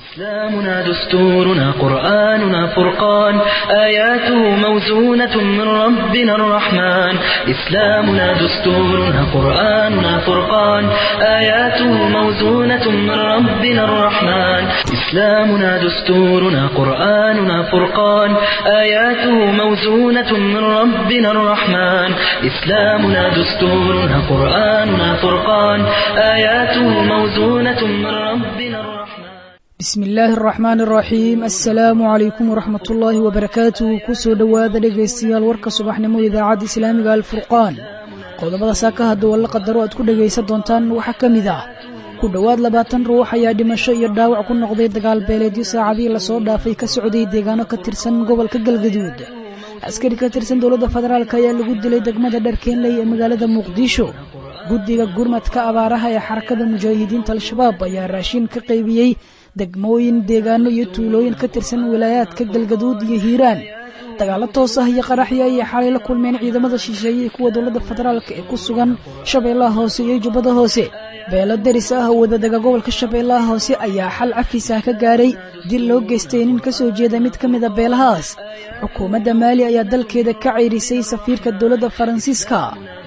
إسلامنا دستورنا قرآننا فرقان آياته موزونة من ربنا الرحمن إسلامنا دستورنا قرآننا فرقان آياته موزونة من ربنا الرحمن إسلامنا دستورنا قرآننا فرقان آياته موزونة من ربنا الرحمن إسلامنا دستورنا قرآننا فرقان آياته موزونة من ربنا الرحمن bismi illaahi araxmaan araxiim assalaamu calaykum waraxmat ullaahi wabarakaatuh kusoo dhowaada dhegaystayaal warka subaxnimo idaacadda islaamiga alfurqaan qodobada saaka hadda walla qadaro aad ku dhegaysan doontaan waxaa ka mid ah ku dhowaad labaatan ruux ayaa dhimasho iyo dhaawac ku noqday dagaal beeleedyo saacadihii lasoo dhaafay ka socday deegaano ka tirsan gobolka galgaduud askari ka tirsan dowladda federaalk ayaa lagu dilay degmada dharkeenley ee magaalada muqdisho guddiga gurmadka abaaraha ee xarakada mujaahidiinta al-shabaab ayaa raashin ka qaybiyey degmooyin deegaano iyo tuulooyin ka tirsan wilaayaadka galgaduud iyo hiiraan dagaalo toos ah iyo qaraxyo ayay xalay la kulmeen ciidamada shisheeye kuwa dowladda federaalk ee ku sugan shabeellaha hoose iyo jubbada hoose beelo daris ah wadadaga gobolka shabeellaha hoose ayaa xal cafisah ka gaaray dil loo geystay nin ka soo jeeda mid ka mida beelahaas xukuumadda maali ayaa dalkeeda ka ceyrisay safiirka dowladda faransiiska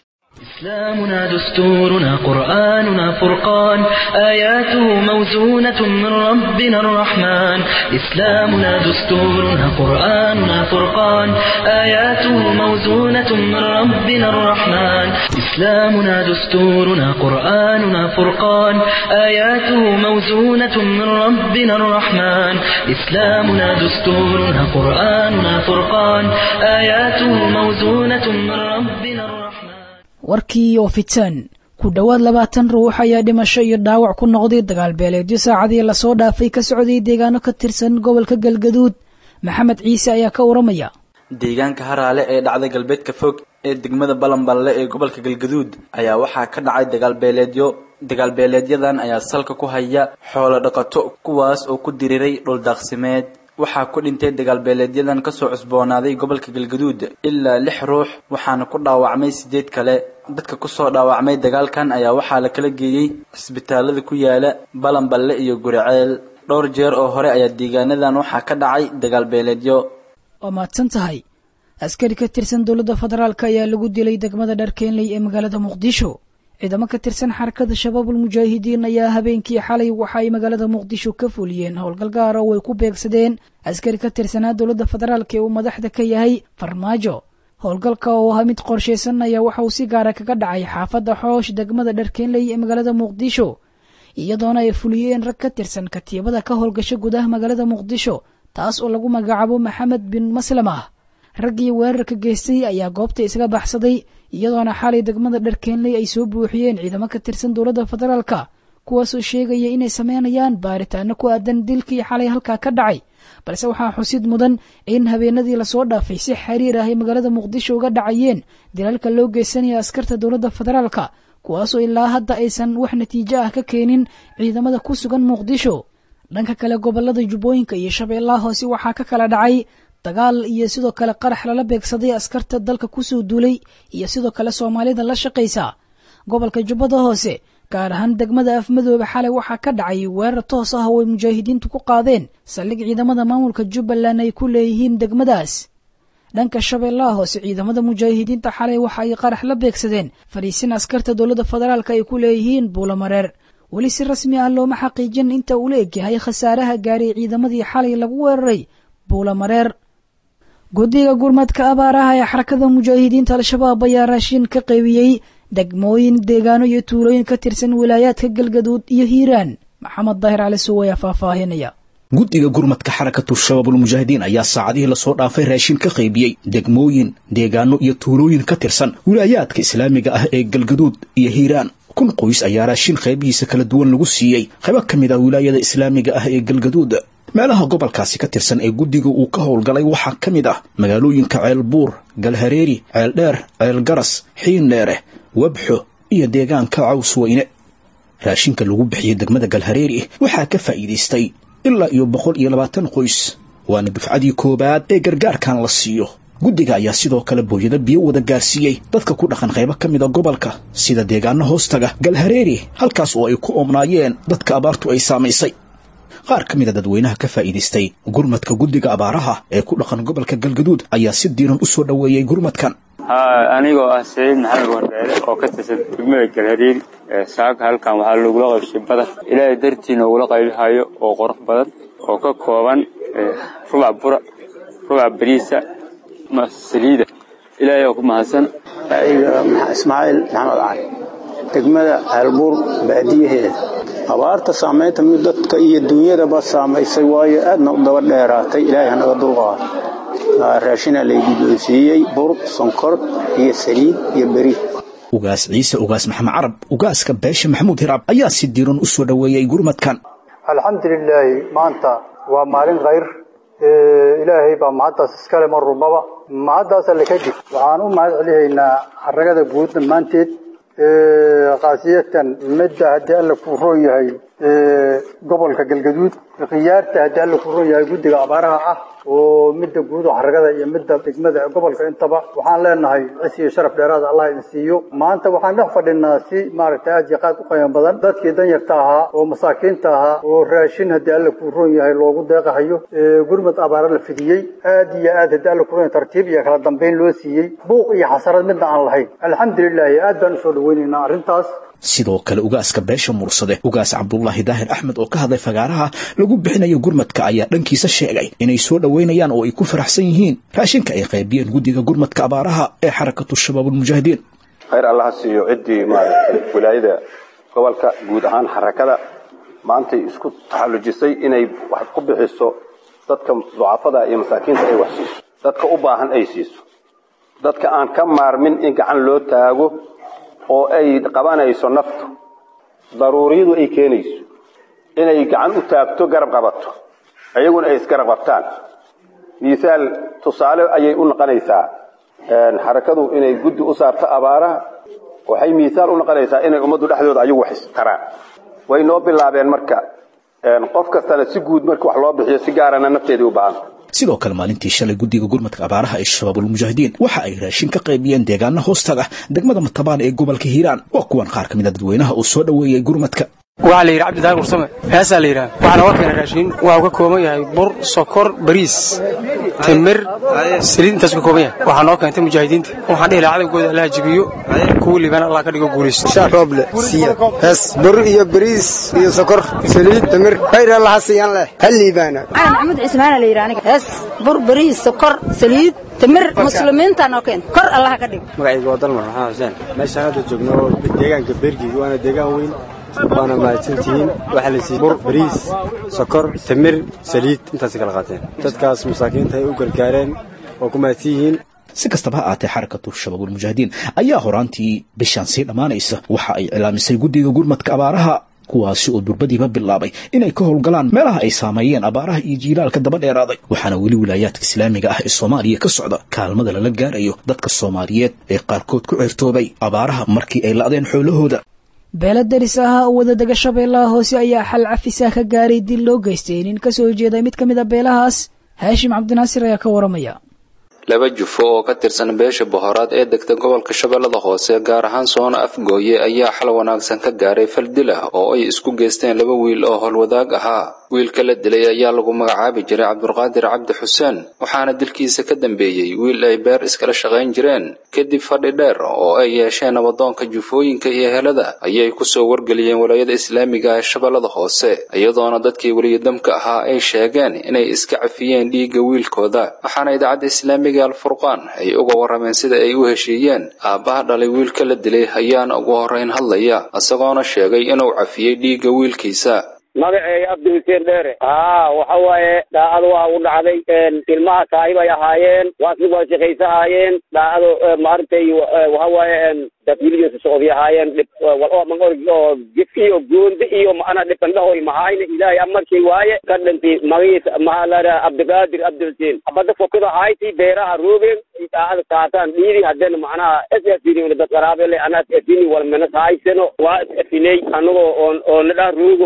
إسلامنا دستورنا قرآننا فرقان آياته موزونة من ربنا الرحمن إسلامنا دستورنا قرآننا فرقان آياته موزونة من ربنا الرحمن إسلامنا دستورنا قرآننا فرقان آياته موزونة من ربنا الرحمن إسلامنا دستورنا قرآننا فرقان آياته موزونة من ربنا الرحمن warkii oo fitan ku dhowaad labaatan ruux ayaa dhimasho iyo dhaawac ku noqday dagaal beeleedyo saacadii lasoo dhaafay ka socday deegaano ka tirsan gobolka galgaduud maxamed ciise ayaa ka waramaya deegaanka haraale ee dhacda galbeedka fog ee degmada balanballe ee gobolka galgaduud ayaa waxaa ka dhacay dagaalbeeleedyo dagaalbeeleedyadan ayaa salka ku haya xoolo dhaqato kuwaas oo ku diriiray dhuldaaqsimeed waxaa ku dhintay dagaalbeeleedyadan kasoo cusboonaaday gobolka galgaduud ilaa lix ruux waxaana ku dhaawacmay sideed kale dadka kusoo dhaawacmay dagaalkan ayaa waxaa la kala geeyey cisbitaalada ku yaala balanballe iyo guriceel dhowr jeer oo hore ayaa deegaanadan waxaa ka dhacay dagaalbeeleedyo waa mahadsan tahay askari ka tirsan dowladda federaalk ayaa lagu dilay degmada dharkeenley ee magaalada muqdisho ciidamo ka tirsan xarakada shabaabul mujaahidiin ayaa habeenkii xalay waxa ay magaalada muqdisho ka fuliyeen howlgal gaara oo ay ku beegsadeen askari ka tirsanaa dowladda federaalk ee uu madaxda ka yahay farmaajo howlgalka oo ahaa mid qorshaysan ayaa waxa uu si gaara kaga dhacay xaafadda xoosh degmada dharkeenley ee magaalada muqdisho iyadoona ay fuliyeen rag ka tirsan katiibada ka howlgasha gudaha magaalada muqdisho taas oo lagu magacaabo maxamed bin maslamah raggii weerarka geystay ayaa goobta isaga baxsaday iyadoona xalay degmada dharkeenley ay soo buuxiyeen ciidamo ka tirsan dowladda federaalka kuwaasoo sheegaya inay sameynayaan baaritaano ku aadan dilkii xalay halkaa ka dhacay balse waxaa xusid mudan in habeenadii lasoo dhaafay si xiriir ah ay magaalada muqdisho uga dhacayeen dilaalka loo geysanaya askarta dowladda federaalka kuwaasoo ilaa hadda aysan wax natiijo ah ka keenin ciidamada ku sugan muqdisho dhanka kale gobolada jubbooyinka iyo shabeellaha hoose waxaa ka kala dhacay dagaal iyo sidoo kale qarax lala beegsaday askarta dalka kusoo duulay iyo sidoo kale soomaalida la shaqaysa gobolka jubbada hoose gaar ahaan degmada afmadoobe xalay waxaa ka dhacay weerar toos ah oo ay mujaahidiintu ku qaadeen saldhig ciidamada maamulka jubbaland ay ku leeyihiin degmadaas dhanka shabeellaha hoose ciidamada mujaahidiinta xalay waxa ay qarax la beegsadeen fadhiisin askarta dowladda federaalk ay ku leeyihiin buulamareer weli si rasmi ah looma xaqiijin inta uu la egyahay khasaaraha gaaray ciidamadii xalay lagu weeraray buulamareer guddiga gurmadka abaaraha ee xarakada mujaahidiinta al-shabaab ayaa raashin ka qaybiyey degmooyin deegaano iyo tuulooyin ka tirsan wilaayaadka galgaduud iyo hiiraan maxamed daahir cali suw ayaa faahfaahinaya guddiga gurmadka xarakatu shabaabulmujaahidiin ayaa saacadihii lasoo dhaafay raashin ka qaybiyey degmooyin deegaano iyo tuulooyin ka tirsan wilaayaadka islaamiga ah ee galgaduud iyo hiiraan kun qoys ayaa raashin qaybihiisa kala duwan lagu siiyey qaybo ka mid ah wilaayada islaamiga ah ee galgaduud meelaha gobolkaasi ka tirsan ee guddiga uu ka howlgalay waxaa ka mid ah magaalooyinka ceelbuur galhareeri ceeldheer ceelgaras xiindheere wabxo iyo deegaanka caws weyne raashinka lagu bixiyey degmada galhareeri waxaa ka faa'iidaystay ilaa iyo boqol iyo labaatan qoys waana dufcadii koowaad ee gargaarkan la siiyo guddiga ayaa sidoo kale booyado biyo wada gaarsiiyey dadka ku dhaqan qaybo ka mida gobolka sida deegaano hoostaga galhareeri halkaas oo ay ku oomnaayeen dadka abaartu ay saamaysay qaar ka mida dadweynaha ka faa'iidaystay gurmadka guddiga abaaraha ee ku dhaqan gobolka galgaduud ayaa si diiran u soo dhoweeyey gurmadkan anigoo ah saciid maxamed wardeere oo ka tirsan degmada galhariir saaka halkan waxaa lagula qaybshay badar ilaahay dartiina ugula qaylihayo oo qurux badan oo ka kooban rubac bura rubac bariisa saliida ilaahay oo ku mahadsan ismaaciil maxamed cali degmada ceelbuur baadiyaheeda abaarta saamaynta mid dadka iyo dunyadaba saamaysay waayo aadna u daba dheeraatay ilaahay hanaga dulqaado raashina laygu doonsiiyey bur sonkor iyo saliid iyo beri ugaas ciise ugaas maxamed carab ugaaska beesha maxamuud hiraab ayaa si diiran u soo dhoweeyey gurmadkan alxamdulilaahi maanta waa maalin khayr ilaahay baa mahaddaas iskale mar rubaba mahaddaas alle kadib waxaan u mahad celihaynaa xaragada guud dhammaanteed khaasiyatan midda haddii alle kuu roon yahay gobolka galgaduud khiyaarta haddii alle kuu roon yahay guddiga abaaraha ah oo midda guud oo xaragada iyo midda degmada gobolka intaba waxaan leenahay cis iyo sharaf dheeraada allah idin siiyo maanta waxaan dhex fadhinaa si maaragtay aad iyo qaad u qiimo badan dadkii danyarta ahaa oo masaakiinta ahaa oo raashin haddii alle kuu roon yahay loogu deeqahayo gurmad abaara la fidiyey aad iyo aad haddii alle kuu roon yahay tartiib iyo kala dambeyn loo siiyey buuq iyo xasarad midna aan lahayn alxamdulilaahi aad baan usoo dhaweynaynaa arrintaas sidoo kale ugaaska beesha mursade ugaas cabdulaahi daahir axmed oo ka hadlay fagaaraha lagu bixinayo gurmadka ayaa dhankiisa sheegay inay soo dhoweynayaan oo ay ku faraxsan yihiin raashinka ay qaybiyeen guddiga gurmadka abaaraha ee xarakatu shabaabulmujaahidiin khayr allaha siiyo ciddii maaragtay wilaayada gobolka guud ahaan xarakada maantay isku taxallujisay inay wax ku bixiso dadka ducafada iyo masaakiinta ay wax siiso dadka u baahan ay siiso dadka aan ka maarmin in gacan loo taago oo ay qabanayso naftu daruuriyadu ay keenayso inay gacan u taagto garab qabato iyaguna ay isgarab qabtaan misaal tusaale ayay u noqonaysaa xarakadu inay guddi u saarto abaaraha waxay misaal u noqonaysaa inay ummaddu dhexdooda ayagu wax istaraan way noo bilaabeen marka qof kastana si guud marka wax loo bixiyo si gaarana nafteedii u baahanta sidoo kale maalintii shalay guddiga gurmadka abaaraha ee shabaabulmujaahidiin waxa ay raashin ka qaybiyeen deegaana hoostaga degmada matabaan ee gobolka hiiraan waa kuwan qaar ka mid a dadweynaha oo soo dhoweeyey gurmadka waxaa la yidhi cabdidaar mursame heesaa la yidhaha waxaa nooga keena raashiin waxuu ka kooban yahay bur sokor bariis timir saliid intaas ka kooban yahay waxaa noo keentay mujaahidiinta waxaan dhihi lahaa cadawgooda allaha jibiyo kuwii liibana allah ka dhigo guulaysto shaaroble siya hees bur iyo bariis iyo sokor saliid timir khayr allaha siiyaan leh hal liibaana cali maxamuud cismaana la yidhi aniga hees bur bariis sokor saliid timir muslimiinta noo keenta kor allaha ka dhigo magacayga waa dalmar maxamed xuseen meeshaan hadda joogno deegaanka beergiga waana deegaan weyn waana mahadsantihiin waxaa la siiyey bur bariis sokor timir saliid intaasay kala qaateen dadkaas masaakiinta ay u gargaareen oo ku mahadsan yihiin si kastaba ha aatee xarakatu shabaabulmujaahidiin ayaa horaantii bishaan sii dhammaanaysa waxa ay cilaamisay guddiga gurmadka abaaraha kuwaasi oo durbadiiba bilaabay inay ka howlgalaan meelaha ay saameeyeen abaaraha iyo jiilaalka daba dheeraaday waxaana weli wilaayaadka islaamiga ah ee soomaaliya ka socda kaalmada lala gaarayo dadka soomaaliyeed ee qaarkood ku ceertoobay abaaraha markii ay la'deen xoolahooda beelo daris ahaa oo wadadega shabeellaha hoose ayaa xal cafisa ka gaaray dil loo geystay nin ka soo jeeday mid ka mid a beelahaas haashim cabdinaasir ayaa ka waramaya laba jufo oo ka tirsan beesha bohoraad ee degta gobolka shabeellada hoose gaar ahaan soona afgooye ayaa xal wanaagsan ka gaaray fal dil ah oo ay isku geysteen laba wiil oo howlwadaag ahaa wiilka la dilay ayaa lagu magacaabi jiray cabdulqaadir cabdi xuseen waxaana dilkiisa ka dambeeyey wiil ay beer iskala shaqayn jireen kadib fadhi dheer oo ay yeesheen nabadoonka jufooyinka iyo helada ayay kusoo wargeliyeen walaayada islaamiga ee shabeellada hoose iyadoona dadkii weliyadamka ahaa ay sheegeen inay iska cafiyeen dhiigga wiilkooda waxaana idaacadda islaamiga alfurqaan ay uga warrameen sida ay u heshiiyeen aabbaha dhalay wiilka la dilay ayaana ugu horrayn hadlaya isagoona sheegay inuu cafiyey dhiigga wiilkiisa magaceeya abdi xuseen dheere haa waxa waaye daacado waa u dhacday ilmaha taayib ay ahaayeen waasig waa shaqaysahaayeen daacado maaragtay waxa waaye dadwilidiisa socodi ahaayeen dhib wal org oo gif iyo goondi iyo maana dhibandhahoy mahayna ilaahay amarkay waaye ka dhanti magaciisa maxaa la dhaha abdiqaadir abdi xuseen abada fokada hayti beeraha roogeen daacada taataan dhiidi haddana macnaha esafini dad qaraabele ana esafini walmena haysano waa esafiley anagoo oon oo nadhaa roogo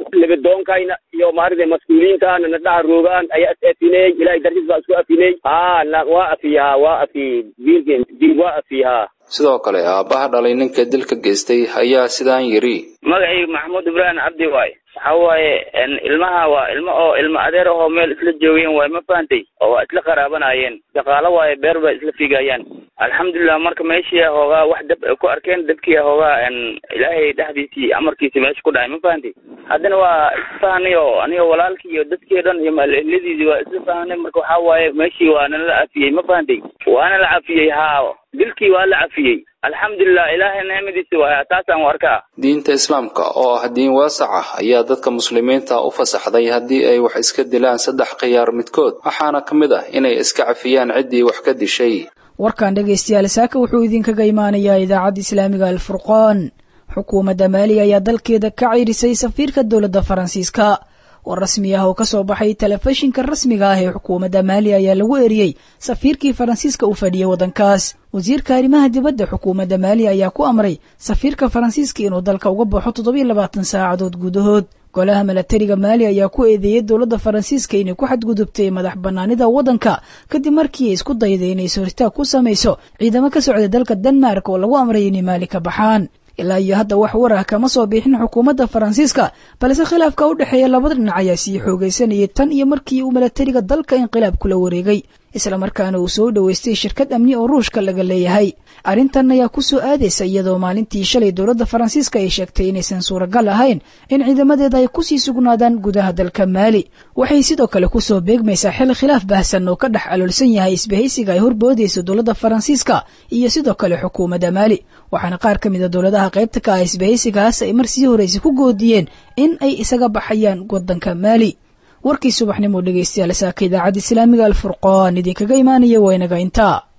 libidoonkayna iyo maaragtay mas-uuliyiintaana na dhaha roogaan ayaa is afiney ilahay dartiis baa isku afiney haa na waa afiyahaa waa afi diilken diil waa afiyahaa sidoo kale aabbaha dhalay ninka dilka geystay ayaa sidaan yidhi magacayga maxamuud ibraahim cabdi waaye waxa waaye ilmaha waa ilmo oo ilmo adeer ahoo meel isla joogeen waaye ma fahantay oo waa isla qaraabanayeen shaqaalo waaye beer bay isla figayaan alxamdulilah marka meeshii hoogaa wax dab ay ku arkeen dabkii hoogaa ilaahay dhexdiisii amarkiisi meesha ku dhacay ma fahantay haddana waa isfahanay oo aniga walaalkii iyo dadkii dhan iyo maalehlidiisii waa isla fahanay marka waxaa waaye meeshii waa nala cafiyey ma fahantay waana la cafiyey haa dilkii waa la cafiyey alxamdulilah ilaahay nicmadiisi waaya taasaan u arkaa diinta islaamka oo ah diin waasac ah ayaa dadka muslimiinta u fasaxday haddii ay wax iska dilaan saddex khiyaar midkood waxaana ka mid ah inay iska cafiyaan ciddii wax ka dishay warkan dhegaystayaal saaka wuxuu idinkaga imaanayaa idaacadda islaamiga alfurqaan xukuumadda maaliya ayaa dalkeeda ka ciirisay safiirka dowladda faransiiska war rasmi ah oo ka soo baxay telefishinka rasmiga ah ee xukuumadda maaliya ayaa lagu eriyey safiirkii faransiiska u fadhiyey waddankaas wasiirka arrimaha dibadda xukuumadda maaliya ayaa ku amray safiirka faransiiska inuu dalka uga baxo toddobiyo labaatan saacadood gudahood golaha milatariga maali ayaa ku eedeeyey dowladda faransiiska inay ku xadgudubtay madax bannaanida waddanka kadib markii ay isku dayday inay sooritaag ku samayso ciidamo ka socda dalka denmark oo lagu amray inay maali ka baxaan ilaa iyo hadda wax war ah kama soo bixin xukuumadda faransiiska balse khilaafka u dhexeeya labada dhinac ayaa sii xoogaysanayay tan iyo markii uu milatariga dalka inqilaab kula wareegay islamarkaana uu soo dhoweystay shirkad amni oo ruushka laga leeyahay arrintan ayaa ku soo aadaysa iyadoo maalintii shalay dowladda faransiiska ay sheegtay inaysan suuragal ahayn in ciidamadeeda ay kusii sugnaadaan gudaha dalka maali waxay sidoo kale kusoo beegmaysaa xil khilaaf baahsan oo ka dhex aloolsan yahay isbahaysiga ay horboodayso dowladda faransiiska iyo sidoo kale xukuumadda maali waxaana qaar ka mida dowladaha qaybta ka ah isbahaysigaas ay mar sii horraysa ku goodiyeen in ay isaga baxayaan waddanka maali warkii subaxnimo dhegaystayaal saaka idaacadda islaamiga alfurqaan idinkaga imaanaya waa inaga intaa